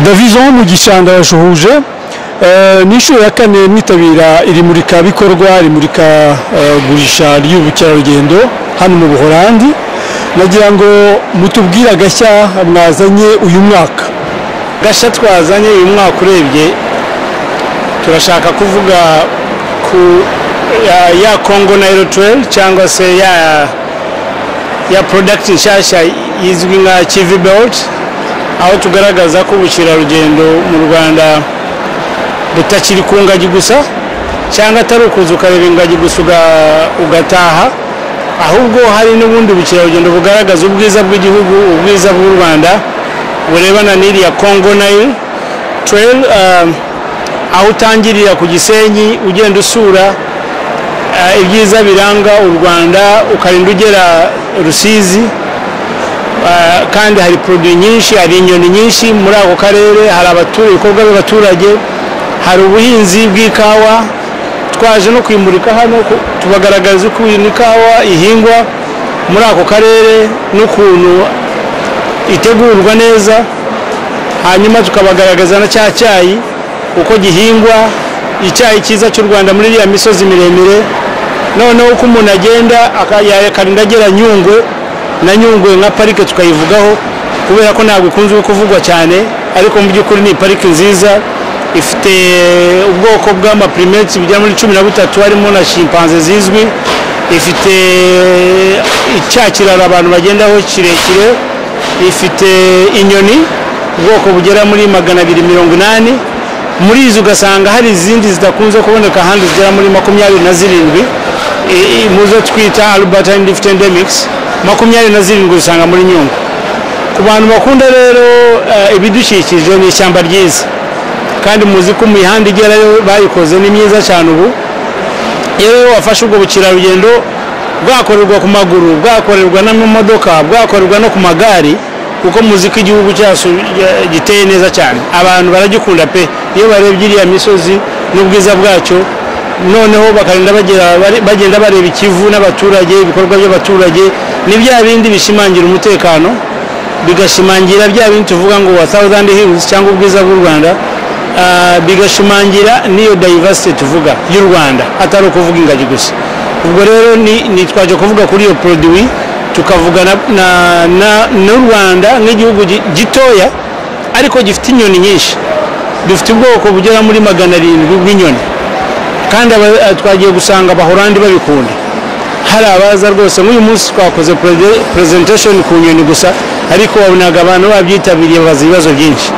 davizo mu gishanga yashuhuje ni inshuro ya kane mwitabira iri murikabikorwa rimurikagurisha ry'ubukerarugendo hano mu buhorandi nagira ngo mutubwire agashya mwazanye uyu mwaka gashya twazanye uyu mwaka urebye turashaka kuvuga ku ya kongo nayiro tuweri cyangwa se ya ya porodagiti nshyashya izwi nka kivi bewuti aho tugaragaza ko ubukerarugendo mu rwanda butakiri ku ngagi gusa cyangwa atari ukuza ukareba ingagi gusa ugataha ahubwo hari n'ubundi bukerarugendo bugaragaza ubwiza bw'igihugu ubwiza bw'u rwanda burebana n'iriya kongo nayo tureri aho utangirira ku gisenyi ugenda usura ibyiza biranga u rwanda ukarinda ugera rusizi kandi hari poroduwi nyinshi hari inyoni nyinshi muri ako karere hari abaturage ibikorwa by'abaturage hari ubuhinzi bw'ikawa twaje no kwimurika hano tubagaragaza uko ikawa ihingwa muri ako karere n'ukuntu itegurwa neza hanyuma tukabagaragaza na cya cyayi uko gihingwa icyayi cyiza cy'u rwanda muri iriya misozi miremire noneho uko umuntu agenda akarinda agera nyungwe na nyungwe nka parike tukayivugaho kubera ko ntabwo ikunze kuvugwa cyane ariko mu by'ukuri ni parike nziza ifite ubwoko bw'amapurimetsi bigera muri cumi na butatu harimo na shimpanze zizwi ifite icyakirara abantu bagendaho kirekire ifite inyoni ubwoko bugera muri magana abiri mirongo inani muri izo ugasanga hari izindi zidakunze kuboneka ahandi zigera muri makumyabiri na zirindwi mu zo twita arubatayini difu endemikisi makumyabiri na zirindwi usanga muri nyungwe ku bantu bakunda rero ibidukikije ni ishyamba ryiza kandi muzi ko imihanda igerayo bayikoze ni myiza cyane ubu iyo rero wafashe ubwo bukerarugendo bwakorerwa ku maguru bwakorerwa n'amamodoka bwakorerwa no ku magare kuko muzi ko igihugu cyacu giteye neza cyane abantu baragikunda pe iyo barebye iriya misozi n'ubwiza bwacyo noneho bakarinda bagenda bareba ikivu n'abaturage ibikorwa by'abaturage ni bya bindi bishimangira umutekano bigashimangira bya bindi tuvuga ngo wa tawuzandi hilizi cyangwa ubwiza bw'u rwanda bigashimangira n'iyo dayivasite tuvuga y'u rwanda atari ukuvuga ingagi gusa ubwo rero ni twaje kuvuga kuri iyo poroduwi tukavuga n'u rwanda nk'igihugu gitoya ariko gifite inyoni nyinshi dufite ubwoko bugera muri magana arindwi bw'inyoni kandi twagiye gusanga abahorandi babikunda hari abaza rwose nk'uyu munsi twakoze perezentashoni ku nyoni gusa ariko wabonaga abantu babyitabiriye babaza ibibazo byinshi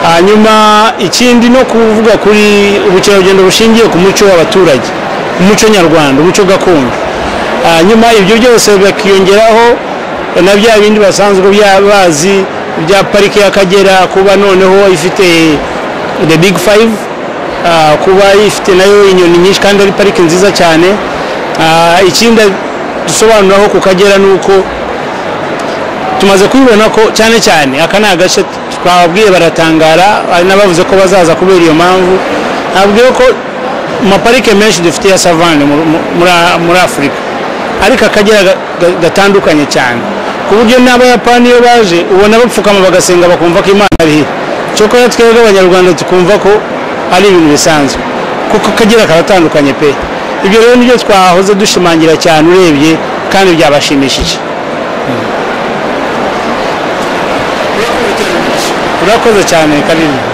hanyuma ikindi no kuvuga kuri ubukerarugendo bushingiye ku muco w'abaturage umuco nyarwanda umuco gakondo nyuma ibyo byose bakiyongeraho na bya bindi basanzwe bazi bya parike y'akagera kuba noneho ifite the big five kuba ifite nayo inyoni nyinshi kandi ari parike nziza cyane ikindi dusobanuraho ku kagera ni uko tumaze kubibona ko cyane cyane aka ni agace twababwiye baratangara hari n'abavuze ko bazaza kubera iyo mpamvu nababwiye ko amaparike menshi dufite ya savane muri afurika ariko akagera gatandukanye cyane ku buryo n'abayapani iyo baje ubona bapfukama bagasenga bakumva ko imana ari hino cyokora twebwe abanyarwanda tukumva ko ari ibintu bisanzwe kuko akagera karatandukanye pe ibyo rero nibyo twahoze dushimangira cyane urebye kandi byabashimishije urakoze cyane kanini